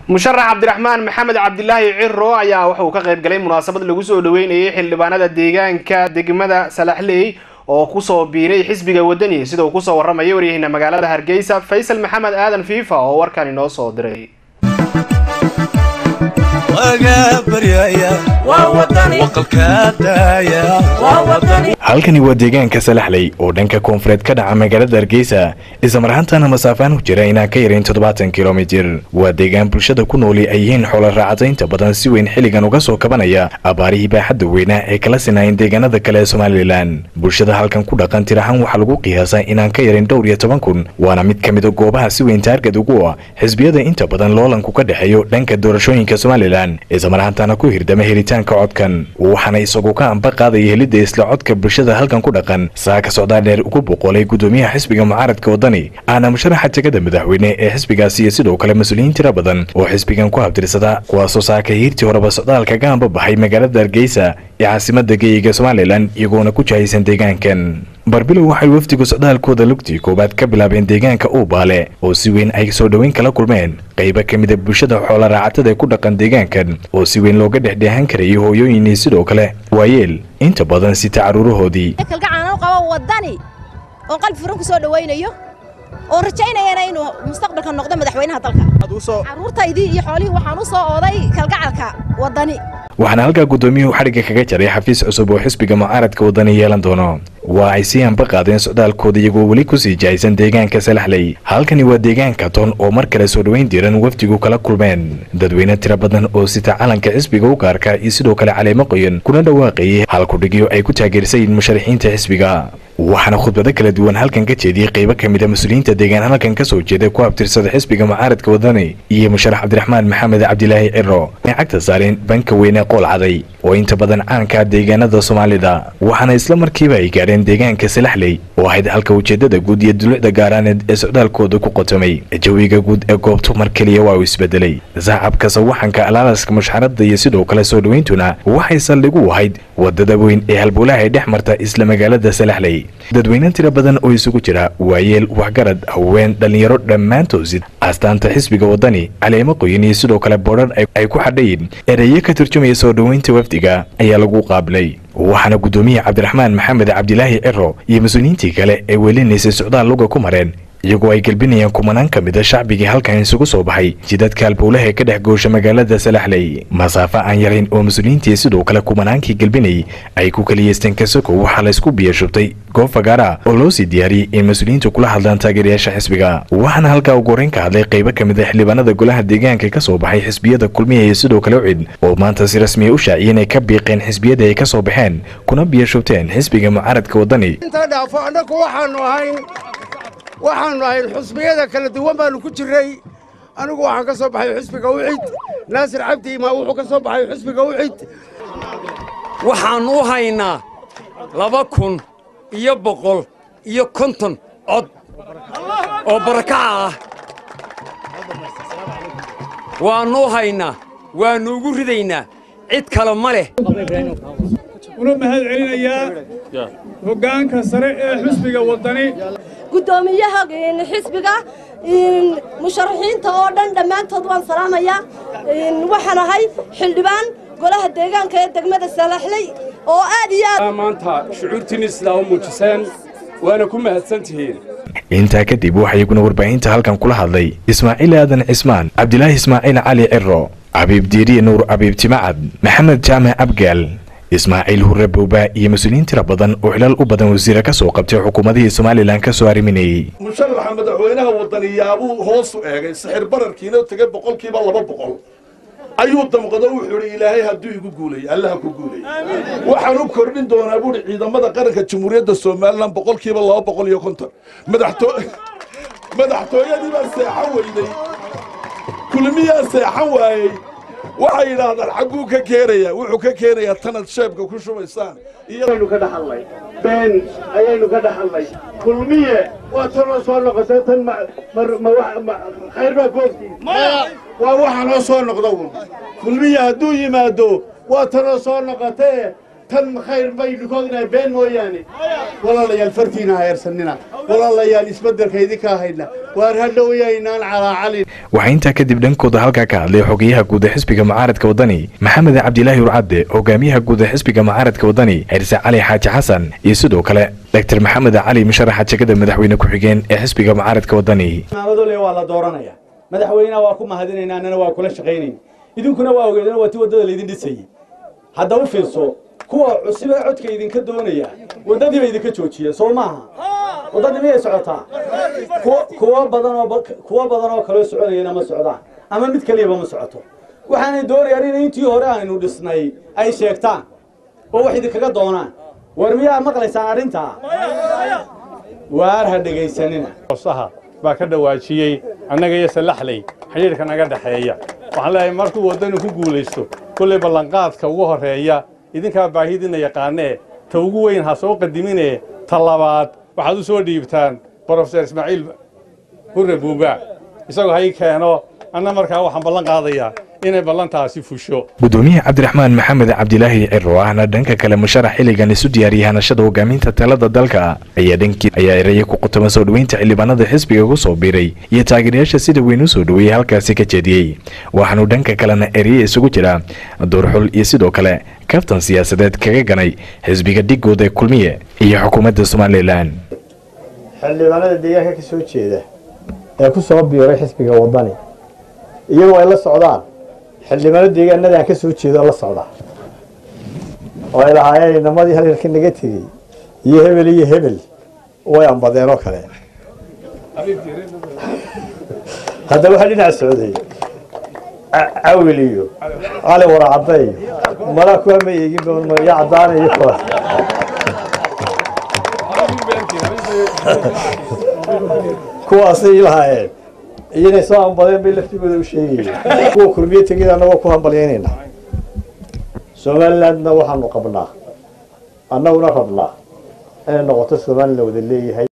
musharax cabdiraxmaan maxamed cabdilaahi ciro ayaa waxa uu ka qayb galay munaasabad lagu soo dhaweynayay xildhibaanada deegaanka degmada salaxley oo kusoo biiray xisbiga wadani sida uu kusoo warramaya waryaheyna magaalada hargeysa faysal maxamed aadan fiifa oo warkan inoo soo diray halkani waa deegaanka salaxley oo dhanka koonfureed ka dhaca magaalada hargeysa isla marhaantana masaafaan u jira inaan ka yarayn toddobaatan kilomitir waa deegaan bulshada ku nooli ay yihiin xoola raacataynta badan si weyn xilligan uga soo kabanaya abaarihii baaxadda weynaa ee kala sinaayeen deegaanada kale ee somalilan bulshada halkan ku dhaqan tirahaan waxaa lagu qiyaasaa inaan ka yarin dhowr iyo toban kun waana mid ka mida goobaha si weyn taargad ugu ah xisbiyada inta badan loolanku ka dhexeeyo dhanka doorashooyinka somalilan isla marhaantana ku hirdama helitaanka codkan waxaana isagu ka amba qaadaya helidda isla codka bulshada halkan ku dhaqan saaka socdaa dheer ugu boqolay gudoomiyaha xisbiga mucaaradka wadani aana musharaxa tegada madaxweyne ee xisbigaasi iyo sidoo kale mas-uuliyiin tira badan oo xisbigan ku habtirsada kuwaasoo saaka hiirtii horeba socdaalka ka amba baxay magaalada hargeysa ee caasimada geeyiga somalilan iyagoona ku jahaysan deegaankan barbilow waxay wafdigu socdaalkooda lugtii koowaad ka bilaabeen deegaanka uubaale oo si weyn ay soo dhoweyn kala kulmeen qaybo ka mida bulshada xoola raacatada ee ku dhaqan deegaankan oo si weyn looga dhexdheehan karayay hooyooyinii sidoo kale waayeel inta badan sita caruurahoodii kalgacaano qabo wadani oo qalbi furan ku soo dhawaynayo oo rajaynayana inuu mustaqbalka noqdo madaxweynaha dalka caruurtaydii iyo xoolihii waxaan u soo ooday kalgacalka wadani waxaana halkaa guddoomiyuhu xadhigga kaga jaray xafiis cusub oo xisbiga mucaaradka wadani yeelan doono waa ay sii anba qaadeen socdaalkooda iyagoo weli kusii jahaysan deegaanka salaxley halkani waa deegaanka toon oo mar kale soo dhoweyn diiran wafdigu kala kulmeen dadweyne tira badan oo sita calanka xisbiga u gaarka iyo sidoo kale caleemo qoyan kuna dhawaaqayay halkudhigyo ay ku taageersayiin musharaxiinta xisbiga waxaana khudbado kala duwan halkan ka jeediyey qaybo ka mid a mas-uuliyiinta deegaan halkan ka soo jeeda ku abtirsada xisbiga mucaaradka wadani iyo musharax cabdiraxmaan maxamed cabdilaahi ciro ay cagta saareen banka weyne qool caday oo inta badan caanka deegaanada soomaalida waxaana isla markiiba ay gaadheen deegaanka salaxley oo ahayd halka ujeedada guud iyo dulucda gaaraaneed ee socdaalkooda ku qotomay jawiga guud ee goobtu mar keliya waa uu isbedelay sacabka sawaxanka alaalaska mushxarada iyo sidoo kale soo dhoweyntuna waxay saldhig u ahayd wadada weyn ee halbowlaha ay dhex marta isla magaalada salaxley dadweyne tira badan oo isugu jira waayeel waxgarad haween dhallinyaro dhammaantoosid astaanta xisbiga wadani caleemo qoyan iyo sidoo kale boodhan ay ku xadhayin ereyo ka turjumaya soo dhoweynta wafdiga ayaa lagu qaabilay waxaana guddoomiye cabdiraxmaan maxamed cabdilaahi ciro iyo mas-uuliyiintii kale ee welinaysay socdaal luga ku mareen iyagoo ay gelbinayaan kumanaan ka mida shacbigii halkan isugu soo baxay jidadka halbowlaha ee ka dhex goosha magaalada salaxley masaafo aan yarayn oo mas-uuliyiintii sidoo kale kumanaankii gelbinayay ay ku kaliyeysteen kasoko waxaa laysku biyashubtay goob fagaara oo loo sii diyaariyey in mas-uuliyiintu kula hadlaan taageerayaasha xisbiga waxaana halkaa ugu horeyn ka hadlay qaybo ka mid a xildhibaanada golaha deegaanka ka soo baxay xisbiyada kulmiya iyo sidoo kale ucid oo maanta si rasmiya u shaaciyeen ay ka biiqeen xisbiyada ay ka soo baxeen kuna biyashubteen xisbiga mucaaradka wadani waxaannu ahayn xusbiyada kala duwan baannu ku jirray anigu waxaan ka soo baxay xusbiga ucid naasir cabdi imaa wuxuu ka soo baxay xusbiga ucid waxaannu u haynaa laba kun iyo boqol iyo konton cod oo barakaca ah waannu u haynaa waannu ugu ridaynaa cid kale ma leh una mahad celinayaa hoggaanka sare ee xusbiga waddani guddoomiyaha xisbiga musharaxiinta oo dhan dhammaantood waan salaamayaa waxaan ahay xildhibaan golaha deegaanka ee degmada salaxley oo aad iyo aad maanta shucuurtiinni sidaa u muujiseen waana ku mahadsan tihiin intaa kadib waxaa iyaguna warbaahinta halkan kula hadlay ismaaciil aadan cismaan cabdilaahi ismaaciil cali ciro cabiib diiriye nuur cabiib timacad maxamed jaamac abgaal ismaaciil hurre bowba iyo mas-uuliyiin tira badan oo xilal u badan wasiire ka soo qabtay xukuumadihii somalilan ka soo arriminayey musharaxa madaxweynaha wadaniyaabuu hoosu eegay sixir bararkiina tegay boqolkiiba laba boqol ayuu damqado wuxuu idhi ilaahay hadduu igu guulay allaha ku guulay waxaan u kordhin doonaa buuhi ciidamada qaranka jamhuuriyadda somalilan boqolkiiba laba boqol iyo konton madaxtooyadii baa seexan weyday kulmiyaa seexan waayey waxay yidhaahdaan xagguu ka keenaya wuxuu ka keenayaa tanad sheebka ku shubaysaan iyaynu ka dhaxalnay been ayaynu ka dhaxalnay kulmiye waa tanoo soo noqotay tan khayr baa goobtiis waa waxa noo soo noqda un kulmiye hadduu yimaado waa tanoo soo noqotee tan khayr bay dhikood inay been mooyaane walaalayaal fartiina ha eersanina walaalayaal isbeddelka idinka hayna waar hadhowayaynaan calaacalin waxaa intaa kadib dhankooda halkaa ka hadlay xogeyaha guud ee xisbiga mucaaradka wadani maxamed cabdilaahi urcadde hogaamiyaha guud ee xisbiga mucaaradka wadani xirse cali xaaji xasan iyo sidoo kale doctor maxamed cali musharaxa jegada madaxweyne ku-xigeen ee xisbiga mucaaradka wadani maamadoole waa la dooranaya madaxweynaha waa ku mahadinaynaa annana waa kula shaqaynayn idinkuna waa ogeedana waa ti waddada laydin dhisayey hadda u fiirso kuwa cusub ee codka idinka doonaya waddadii bay idinka joojiyeen soo maaha waddadii miyay socotaa kuwa badan oo kuwa badan oo kaloo soconayana ma socdaan ama mid kaliyaba ma socoto waxaanay doonayaan in intii hore aynu dhisnay ay sheegtaan oo wax idinkaga doonaan war miyaa maqlaysaan arrintaa waar ha dhegaysanina baa ka dhawaajiyey annaga iyo salaxley xidhiidhka naga dhexeeya waxaan leeyahay markuu waddanu ku guulaysto kollay ballanqaadka ugu horreeya idinkaa baahidiinna yaqaanee ta ugu weyn ha soo qadiminee ta labaad waxaad u soo dhiibtaan brofeser ismaaciil hurre buuba isagoo ha ii keeno anna markaa waxaan ballan qaadayaa inay ballantaasi fusho gudoomiyaha cabdiraxmaan maxamed cabdilaahi ciro ahna dhanka kale musharax xilligan isu diyaariyay hanashada hogaaminta talada dalka ayaa dhankii ayaa eraya ku qutama soo dhoweynta xildhibaanada xisbiga ku soo biiray iyo taageerayaasha sida weyn u soo dhoweeyey halkaasi ka jeediyey waxaanu dhanka kalena ereye isugu jira doorxul iyo sidoo kale kaftan siyaasadeed kaga ganay xisbiga dhigooda ee kulmiye iyo xukuumadda somalilan xildhibaanada deegaanka ka soo jeeda ee ku soo biiray xisbiga wadani iyagoo ay la socdaan xildhibaano deegaanadaan ka soo jeedo la socda oo ay lahaayeen inamadii halilka naga tegey iyo hebel iyo hebel way ambadeen oo kale haddaba waxaa dhinac socday cawil iyo cali waracadda iyo malaa kuwa ma eegin ya caddaanayo kuwa kuwaasay lahaayeen iyanay soo hambadeen bay laftigooda u sheegayeen kuwa kulmiye tegida annagoo ku hambalyaynayna somalilandna waxaanu qabnaa annaguna rabnaa inay noqoto somalilan wada leeyahay